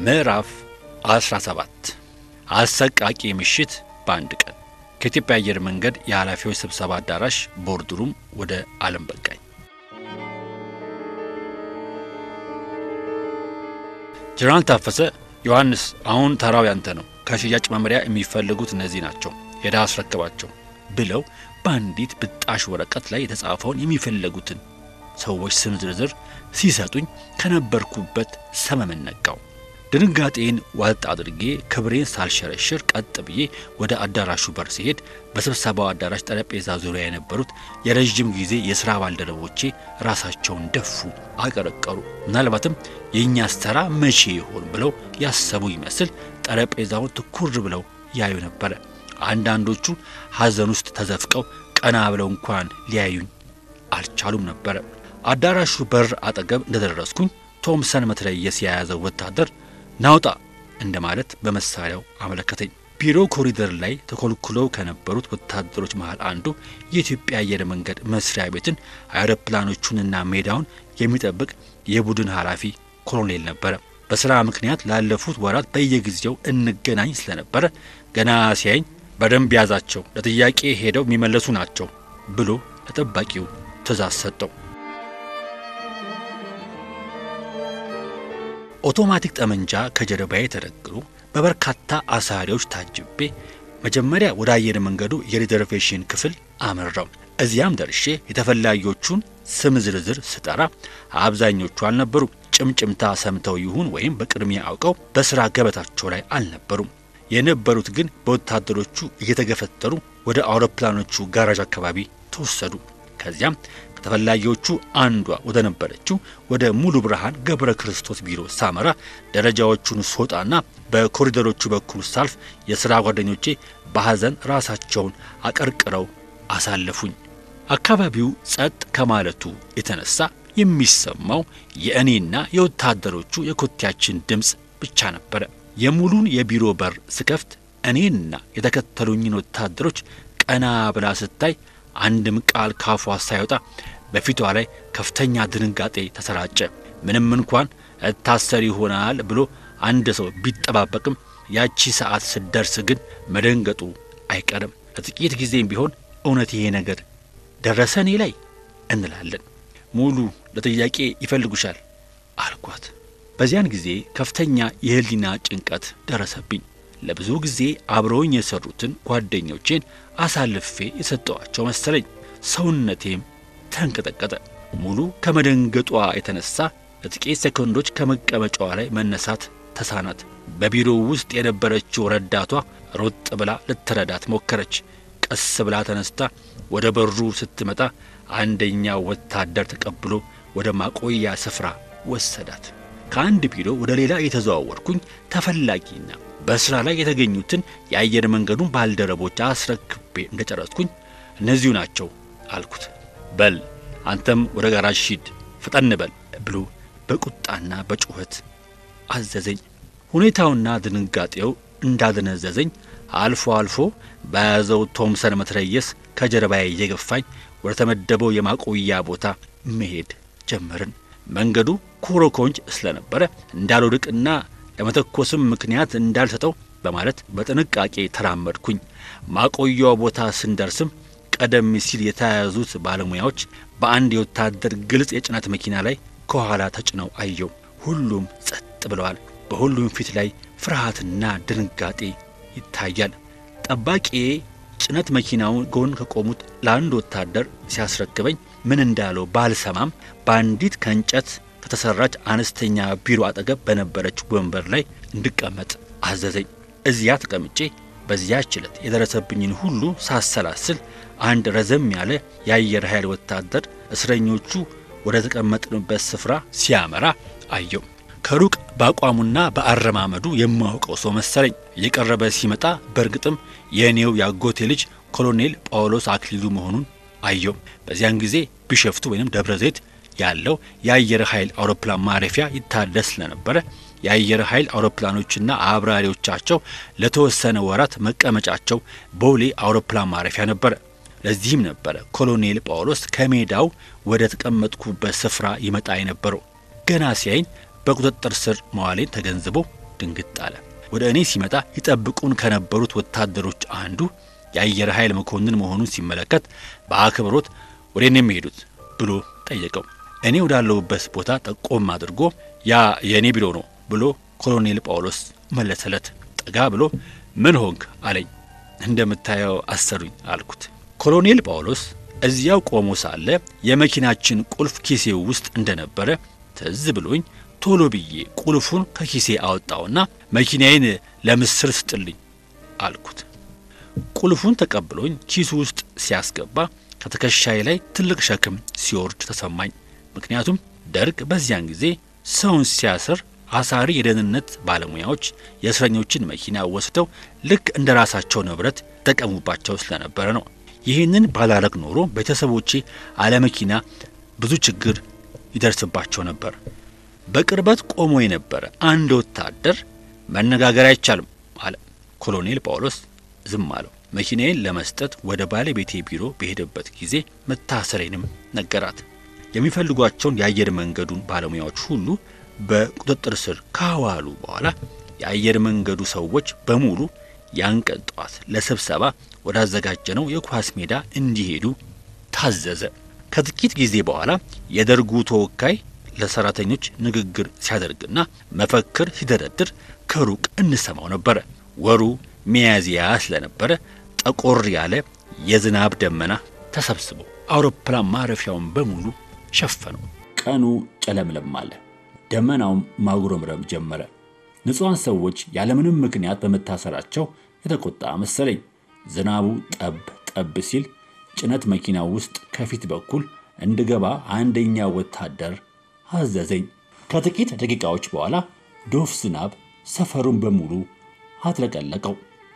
ምዕራፍ 17 አሰቃቂ ምሽት በአንድ ቀን ከኢትዮጵያ አየር መንገድ የኃላፊዎች ስብሰባ አዳራሽ ቦርድሩም ወደ ዓለም በቃኝ። ጀነራል ታፈሰ ዮሐንስ፣ አሁን ተራው ያንተ ነው። ከሽያጭ መመሪያ የሚፈልጉት እነዚህ ናቸው፣ ሄዳ አስረክባቸው ብለው በአንዲት ብጣሽ ወረቀት ላይ የተጻፈውን የሚፈለጉትን ሰዎች ስም ዝርዝር ሲሰጡኝ ከነበርኩበት ሰመመን ነቃው። ድንጋጤን ዋጥ አድርጌ ክብሬን ሳልሸረሽር ቀጥ ብዬ ወደ አዳራሹ በር ሲሄድ በስብሰባው አዳራሽ ጠረጴዛ ዙሪያ የነበሩት የረዥም ጊዜ የሥራ ባልደረቦቼ ራሳቸውን ደፉ፣ አቀረቀሩ። ምናልባትም የእኛስ ተራ መቼ ይሆን ብለው ያሰቡ ይመስል ጠረጴዛውን ትኩር ብለው ያዩ ነበረ። አንዳንዶቹ ሐዘን ውስጥ ተዘፍቀው ቀና ብለው እንኳን ሊያዩኝ አልቻሉም ነበረ። አዳራሹ በር አጠገብ እንደደረስኩኝ ቶምሰን መትረየስ የያዘው ወታደር ናውጣ እንደማለት በመሳሪያው አመለከተኝ። ቢሮ ኮሪደር ላይ ተኮልኩለው ከነበሩት ወታደሮች መሃል አንዱ የኢትዮጵያ አየር መንገድ መስሪያ ቤትን አውሮፕላኖቹንና ሜዳውን የሚጠብቅ የቡድን ኃላፊ ኮሎኔል ነበረ። በሥራ ምክንያት ላለፉት ወራት በየጊዜው እንገናኝ ስለነበረ ገና ሲያኝ በደንብ ያዛቸው፣ ለጥያቄ ሄደው የሚመለሱ ናቸው ብሎ ለጠባቂው ትእዛዝ ሰጠው። ኦቶማቲክ ጠመንጃ ከጀርባዬ ተደግኖ በበርካታ አሳሪዎች ታጅቤ መጀመሪያ ወደ አየር መንገዱ የሪዘርቬሽን ክፍል አመራው። እዚያም ደርሼ የተፈላጊዎቹን ስም ዝርዝር ስጠራ አብዛኞቹ አልነበሩ። ጭምጭምታ ሰምተው ይሁን ወይም በቅድሚያ አውቀው በሥራ ገበታቸው ላይ አልነበሩም። የነበሩት ግን በወታደሮቹ እየተገፈተሩ ወደ አውሮፕላኖቹ ጋራዥ አካባቢ ተወሰዱ። ከዚያም ከተፈላጊዎቹ አንዷ ወደ ነበረችው ወደ ሙሉ ብርሃን ገብረ ክርስቶስ ቢሮ ሳመራ ደረጃዎቹን ስወጣና በኮሪደሮቹ በኩል ሳልፍ የሥራ ጓደኞቼ በሐዘን ራሳቸውን አቀርቅረው አሳለፉኝ። አካባቢው ጸጥ ከማለቱ የተነሳ የሚሰማው የእኔና የወታደሮቹ የኮቴያችን ድምፅ ብቻ ነበረ። የሙሉን የቢሮ በር ስከፍት እኔና የተከተሉኝን ወታደሮች ቀና ብላ ስታይ አንድም ቃል ካፏ ሳይወጣ በፊቷ ላይ ከፍተኛ ድንጋጤ ተሰራጨ። ምንም እንኳን እታሰር ይሆናል ብሎ አንድ ሰው ቢጠባበቅም ያቺ ሰዓት ስደርስ ግን መደንገጡ አይቀርም። ለጥቂት ጊዜም ቢሆን እውነት ይሄ ነገር ደረሰ እኔ ላይ እንላለን። ሙሉ ለጥያቄ ይፈልጉሻል አልኳት። በዚያን ጊዜ ከፍተኛ የሕሊና ጭንቀት ደረሰብኝ። ለብዙ ጊዜ አብረውኝ የሰሩትን ጓደኞቼን አሳልፌ የሰጠዋቸው መሰለኝ። ሰውነቴም ተንቀጠቀጠ። ሙሉ ከመደንገጧ የተነሳ ለጥቂት ሴኮንዶች ከመቀመጫዋ ላይ መነሳት ተሳናት። በቢሮው ውስጥ የነበረችው ረዳቷ ሮጥ ብላ ልትረዳት ሞከረች። ቀስ ብላ ተነስታ ወደ በሩ ስትመጣ አንደኛው ወታደር ተቀብሎ ወደ ማቆያ ስፍራ ወሰዳት። ከአንድ ቢሮ ወደ ሌላ የተዘዋወርኩኝ ተፈላጊና በስራ ላይ የተገኙትን የአየር መንገዱን ባልደረቦች አስረክቤ እንደጨረስኩኝ እነዚሁ ናቸው አልኩት። በል አንተም ወደ ጋራዥ ሂድ፣ ፍጠን በል ብሎ በቁጣና በጩኸት አዘዘኝ። ሁኔታውና ድንጋጤው እንዳደነዘዘኝ አልፎ አልፎ በያዘው ቶምሰን መትረየስ ከጀርባዬ እየገፋኝ ወደ ተመደበው የማቆያ ቦታ መሄድ ጀመርን። መንገዱ ኮሮኮንች ስለነበረ እንዳልወድቅና ለመተኮስም ምክንያት እንዳልሰጠው በማለት በጥንቃቄ ተራመድኩኝ። ማቆያው ቦታ ስንደርስም ቀደም ሲል የተያያዙት ባለሙያዎች በአንድ የወታደር ግልጽ የጭነት መኪና ላይ ከኋላ ተጭነው አየው። ሁሉም ጸጥ ብለዋል። በሁሉም ፊት ላይ ፍርሃትና ድንጋጤ ይታያል። ጠባቂዬ ጭነት መኪናውን ጎን ከቆሙት ለአንድ ወታደር ሲያስረክበኝ ምን እንዳለው ባልሰማም በአንዲት ከእንጨት ከተሰራች አነስተኛ ቢሮ አጠገብ በነበረች ወንበር ላይ እንድቀመጥ አዘዘኝ። እዚያ ተቀምጬ በዚያች ዕለት የደረሰብኝን ሁሉ ሳሰላስል አንድ ረዘም ያለ የአየር ኃይል ወታደር እስረኞቹ ወደ ተቀመጥንበት ስፍራ ሲያመራ አየው። ከሩቅ በአቋሙና በአረማመዱ የማውቀው ሰው መሰለኝ። እየቀረበ ሲመጣ በእርግጥም የእኔው ያጎቴ ልጅ ኮሎኔል ጳውሎስ አክሊሉ መሆኑን አየው። በዚያን ጊዜ ቢሸፍቱ ወይም ደብረ ዘይት ያለው የአየር ኃይል አውሮፕላን ማረፊያ ይታደስ ስለነበረ የአየር ኃይል አውሮፕላኖችና አብራሪዎቻቸው ለተወሰነ ወራት መቀመጫቸው ቦሌ አውሮፕላን ማረፊያ ነበረ። ለዚህም ነበረ ኮሎኔል ጳውሎስ ከሜዳው ወደ ተቀመጥኩበት ስፍራ ይመጣ የነበረው። ገና ሲያይኝ በቁጥጥር ስር መዋሌን ተገንዝቦ ድንግጥ አለ። ወደ እኔ ሲመጣ ይጠብቁን ከነበሩት ወታደሮች አንዱ የአየር ኃይል መኮንን መሆኑን ሲመለከት በአክብሮት ወደ እኔ የሚሄዱት ብሎ ጠየቀው። እኔ ወዳለሁበት ቦታ ጠቆም አድርጎ ያ የእኔ ቢሮ ነው ብሎ ኮሎኔል ጳውሎስ መለሰለት። ጠጋ ብሎ ምን ሆንክ አለኝ። እንደምታየው አሰሩኝ አልኩት። ኮሎኔል ጳውሎስ እዚያው ቆሞ ሳለ የመኪናችን ቁልፍ ኪሴ ውስጥ እንደነበረ ትዝ ብሎኝ ቶሎ ብዬ ቁልፉን ከኪሴ አወጣውና መኪናዬን ለምስር ስጥልኝ አልኩት። ቁልፉን ተቀብሎኝ ኪሱ ውስጥ ሲያስገባ ከትከሻዬ ላይ ትልቅ ሸክም ሲወርድ ተሰማኝ። ምክንያቱም ደርግ በዚያን ጊዜ ሰውን ሲያስር አሳሪ የደህንነት ባለሙያዎች የእስረኞችን መኪና ወስደው ልክ እንደ ራሳቸው ንብረት ይጠቀሙባቸው ስለነበረ ነው። ይህንን ባላረግ ኖሮ ቤተሰቦቼ አለመኪና ብዙ ችግር ይደርስባቸው ነበር። በቅርበት ቆሞ የነበረ አንድ ወታደር መነጋገር አይቻልም አለ። ኮሎኔል ጳውሎስ ዝም አለው። መኪናዬን ለመስጠት ወደ ባለቤቴ ቢሮ በሄደበት ጊዜ መታሰሬንም ነገራት። የሚፈልጓቸውን የአየር መንገዱን ባለሙያዎች ሁሉ በቁጥጥር ስር ካዋሉ በኋላ የአየር መንገዱ ሰዎች በሙሉ ያን ቀን ጠዋት ለስብሰባ ወዳዘጋጀነው የኳስ ሜዳ እንዲሄዱ ታዘዘ። ከጥቂት ጊዜ በኋላ የደርጉ ተወካይ ለሰራተኞች ንግግር ሲያደርግና መፈክር ሲደረድር ከሩቅ እንሰማው ነበረ። ወሩ ሚያዝያ ስለነበረ ጠቆር ያለ የዝናብ ደመና ተሰብስቦ አውሮፕላን ማረፊያውን በሙሉ ሸፈነው። ቀኑ ጨለምለም አለ። ደመናውም ማጉረምረም ጀመረ። ንጹሐን ሰዎች ያለምንም ምክንያት በመታሰራቸው የተቆጣ መሰለኝ። ዝናቡ ጠብ ጠብ ሲል ጭነት መኪና ውስጥ ከፊት በኩል እንድገባ አንደኛ ወታደር አዘዘኝ። ከጥቂት ደቂቃዎች በኋላ ዶፍ ዝናብ ሰፈሩን በሙሉ አጥለቀለቀው።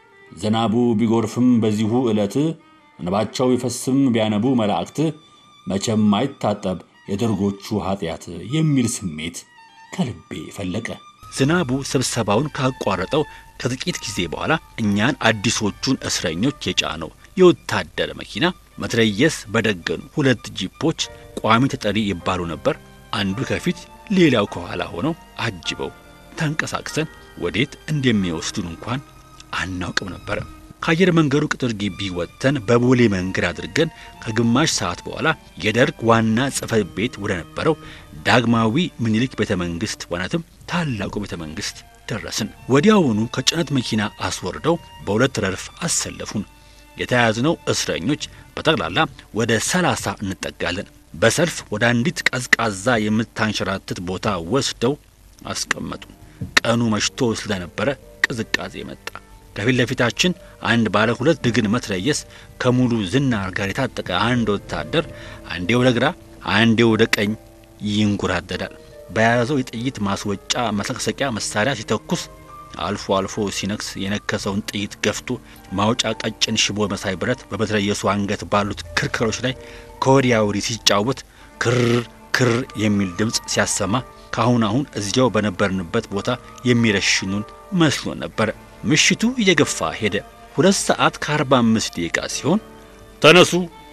ዝናቡ ቢጎርፍም በዚሁ ዕለት እንባቸው ቢፈስም ቢያነቡ መላእክት መቼም አይታጠብ የደርጎቹ ኃጢአት የሚል ስሜት ከልቤ ፈለቀ። ዝናቡ ስብሰባውን ካቋረጠው ከጥቂት ጊዜ በኋላ እኛን አዲሶቹን እስረኞች የጫነው የወታደር መኪና መትረየስ በደገኑ ሁለት ጂፖች ቋሚ ተጠሪ ይባሉ ነበር። አንዱ ከፊት ሌላው ከኋላ ሆነው አጅበው ተንቀሳቅሰን ወዴት እንደሚወስዱን እንኳን አናውቅም ነበረ። ከአየር መንገዱ ቅጥር ግቢ ወጥተን በቦሌ መንገድ አድርገን ከግማሽ ሰዓት በኋላ የደርግ ዋና ጽሕፈት ቤት ወደ ነበረው ዳግማዊ ምኒልክ ቤተ መንግሥት ማለትም ታላቁ ቤተ መንግሥት ደረስን። ወዲያውኑ ከጭነት መኪና አስወርደው በሁለት ረድፍ አሰለፉን። የተያዝነው እስረኞች በጠቅላላ ወደ ሰላሳ እንጠጋለን። በሰልፍ ወደ አንዲት ቀዝቃዛ የምታንሸራትት ቦታ ወስደው አስቀመጡን። ቀኑ መሽቶ ስለነበረ ቅዝቃዜ መጣ። ከፊት ለፊታችን አንድ ባለ ሁለት ድግን መትረየስ ከሙሉ ዝናር ጋር የታጠቀ አንድ ወታደር አንዴ ወደ ግራ አንዴ ወደ ቀኝ ይንጎራደዳል። በያዘው የጥይት ማስወጫ መሰክሰቂያ መሳሪያ ሲተኩስ አልፎ አልፎ ሲነክስ የነከሰውን ጥይት ገፍቶ ማውጫ ቀጭን ሽቦ መሳይ ብረት በመትረየሱ አንገት ባሉት ክርክሮች ላይ ከወዲያ ወዲህ ሲጫወት ክር ክር የሚል ድምፅ ሲያሰማ ከአሁን አሁን እዚያው በነበርንበት ቦታ የሚረሽኑን መስሎ ነበረ። ምሽቱ እየገፋ ሄደ። ሁለት ሰዓት ከአርባ አምስት ደቂቃ ሲሆን ተነሱ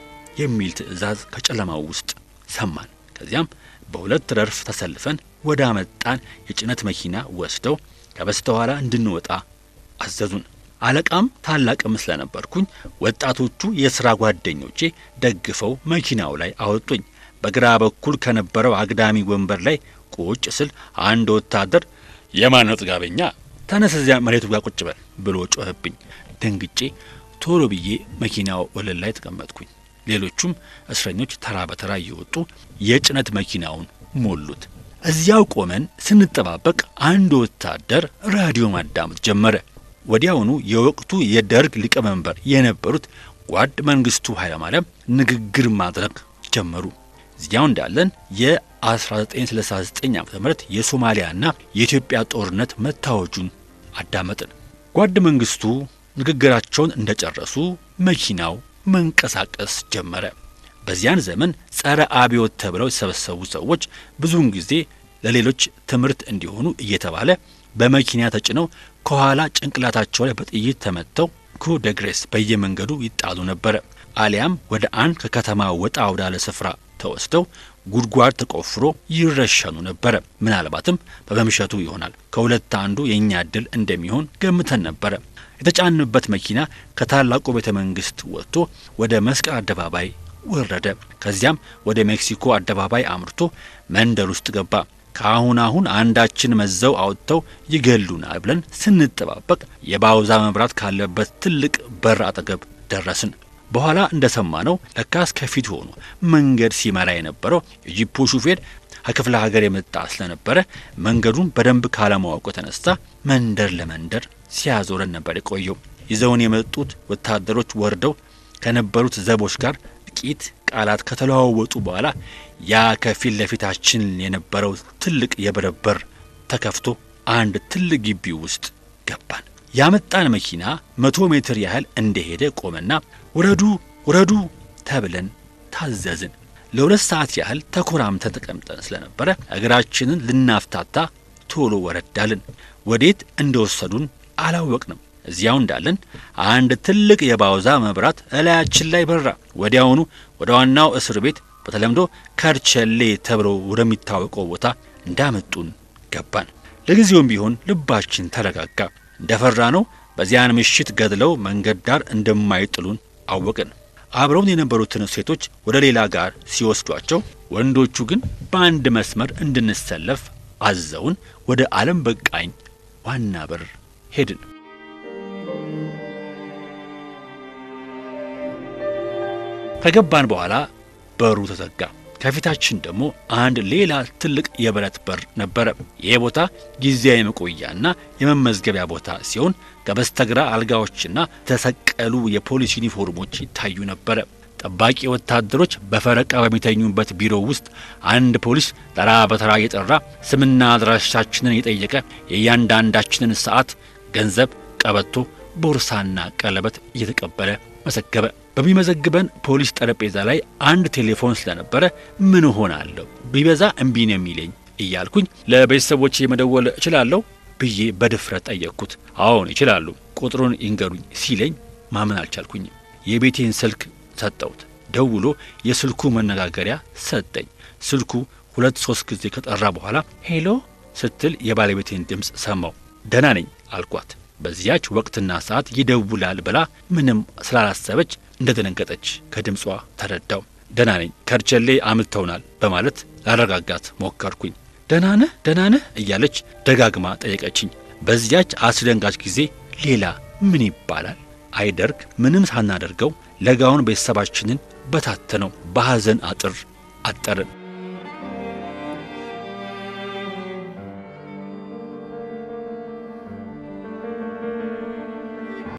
የሚል ትዕዛዝ ከጨለማው ውስጥ ሰማን። ከዚያም በሁለት ረድፍ ተሰልፈን ወደ አመጣን የጭነት መኪና ወስደው ከበስተኋላ እንድንወጣ አዘዙን። አለቃም ታላቅም ስለነበርኩኝ ወጣቶቹ የሥራ ጓደኞቼ ደግፈው መኪናው ላይ አወጡኝ። በግራ በኩል ከነበረው አግዳሚ ወንበር ላይ ቁጭ ስል አንድ ወታደር የማን ነው ጥጋበኛ ተነስ እዚያ መሬቱ ጋር ቁጭ በል ብሎ ጮኸብኝ። ደንግጬ ቶሎ ብዬ መኪናው ወለል ላይ ተቀመጥኩኝ። ሌሎቹም እስረኞች ተራ በተራ እየወጡ የጭነት መኪናውን ሞሉት። እዚያው ቆመን ስንጠባበቅ አንድ ወታደር ራዲዮ ማዳመጥ ጀመረ። ወዲያውኑ የወቅቱ የደርግ ሊቀመንበር የነበሩት ጓድ መንግስቱ ኃይለማርያም ንግግር ማድረግ ጀመሩ። እዚያው እንዳለን የ1969 ዓ ም የሶማሊያና የኢትዮጵያ ጦርነት መታወጁን አዳመጥን። ጓድ መንግስቱ ንግግራቸውን እንደጨረሱ መኪናው መንቀሳቀስ ጀመረ። በዚያን ዘመን ጸረ አብዮት ተብለው የተሰበሰቡ ሰዎች ብዙውን ጊዜ ለሌሎች ትምህርት እንዲሆኑ እየተባለ በመኪና ተጭነው ከኋላ ጭንቅላታቸው ላይ በጥይት ተመተው ክሩ ደግሬስ በየመንገዱ ይጣሉ ነበረ። አሊያም ወደ አንድ ከከተማ ወጣ ወዳለ ስፍራ ተወስደው ጉድጓድ ተቆፍሮ ይረሸኑ ነበረ። ምናልባትም በመምሸቱ ይሆናል ከሁለት አንዱ የእኛ እድል እንደሚሆን ገምተን ነበረ። የተጫንበት መኪና ከታላቁ ቤተ መንግስት ወጥቶ ወደ መስቀል አደባባይ ወረደ። ከዚያም ወደ ሜክሲኮ አደባባይ አምርቶ መንደር ውስጥ ገባ። ከአሁን አሁን አንዳችን መዘው አውጥተው ይገሉናል ብለን ስንጠባበቅ የባውዛ መብራት ካለበት ትልቅ በር አጠገብ ደረስን። በኋላ እንደሰማነው ለካስ ከፊት ሆኖ መንገድ ሲመራ የነበረው የጂፑ ሹፌር ከክፍለ ሀገር የመጣ ስለነበረ መንገዱን በደንብ ካለማወቁ የተነሳ መንደር ለመንደር ሲያዞረን ነበር የቆየው። ይዘውን የመጡት ወታደሮች ወርደው ከነበሩት ዘቦች ጋር ጥቂት ቃላት ከተለዋወጡ በኋላ ያ ከፊት ለፊታችን የነበረው ትልቅ የብረት በር ተከፍቶ አንድ ትልቅ ግቢ ውስጥ ገባን። ያመጣን መኪና መቶ ሜትር ያህል እንደሄደ ቆመና ውረዱ ውረዱ ተብለን ታዘዝን። ለሁለት ሰዓት ያህል ተኮራምተን ተቀምጠን ስለነበረ እግራችንን ልናፍታታ ቶሎ ወረዳልን። ወዴት እንደወሰዱን አላወቅንም። እዚያው እንዳለን አንድ ትልቅ የባውዛ መብራት እላያችን ላይ በራ። ወዲያውኑ ወደ ዋናው እስር ቤት በተለምዶ ከርቸሌ ተብሎ ወደሚታወቀው ቦታ እንዳመጡን ገባን። ለጊዜውም ቢሆን ልባችን ተረጋጋ። እንደፈራ ነው በዚያን ምሽት ገድለው መንገድ ዳር እንደማይጥሉን አወቅን። አብረውን የነበሩትን ሴቶች ወደ ሌላ ጋር ሲወስዷቸው፣ ወንዶቹ ግን በአንድ መስመር እንድንሰለፍ አዘውን ወደ ዓለም በቃኝ ዋና በር ሄድን። ከገባን በኋላ በሩ ተዘጋ። ከፊታችን ደግሞ አንድ ሌላ ትልቅ የብረት በር ነበረ። ይህ ቦታ ጊዜያዊ መቆያና የመመዝገቢያ ቦታ ሲሆን ከበስተግራ አልጋዎችና የተሰቀሉ የፖሊስ ዩኒፎርሞች ይታዩ ነበረ። ጠባቂ ወታደሮች በፈረቃ በሚተኙበት ቢሮ ውስጥ አንድ ፖሊስ ተራ በተራ እየጠራ ስምና አድራሻችንን የጠየቀ የእያንዳንዳችንን ሰዓት፣ ገንዘብ፣ ቀበቶ፣ ቦርሳና ቀለበት እየተቀበለ መዘገበ። በሚመዘግበን ፖሊስ ጠረጴዛ ላይ አንድ ቴሌፎን ስለነበረ ምን ሆናለሁ ቢበዛ እምቢ ነው የሚለኝ እያልኩኝ ለቤተሰቦቼ መደወል እችላለሁ ብዬ በድፍረት ጠየቅኩት። አዎን ይችላሉ፣ ቁጥሩን ይንገሩኝ ሲለኝ ማመን አልቻልኩኝም። የቤቴን ስልክ ሰጠሁት። ደውሎ የስልኩ መነጋገሪያ ሰጠኝ። ስልኩ ሁለት ሶስት ጊዜ ከጠራ በኋላ ሄሎ ስትል የባለቤቴን ድምፅ ሰማው። ደህና ነኝ አልኳት። በዚያች ወቅትና ሰዓት ይደውላል ብላ ምንም ስላላሰበች እንደደነገጠች ከድምጿ ተረዳው። ደህና ነኝ ከርቸሌ አምልተውናል በማለት ላረጋጋት ሞከርኩኝ። ደህና ነህ ደህና ነህ እያለች ደጋግማ ጠየቀችኝ። በዚያች አስደንጋጭ ጊዜ ሌላ ምን ይባላል አይደርግ ምንም ሳናደርገው ለጋውን ቤተሰባችንን በታተነው በሐዘን አጥር አጠርን።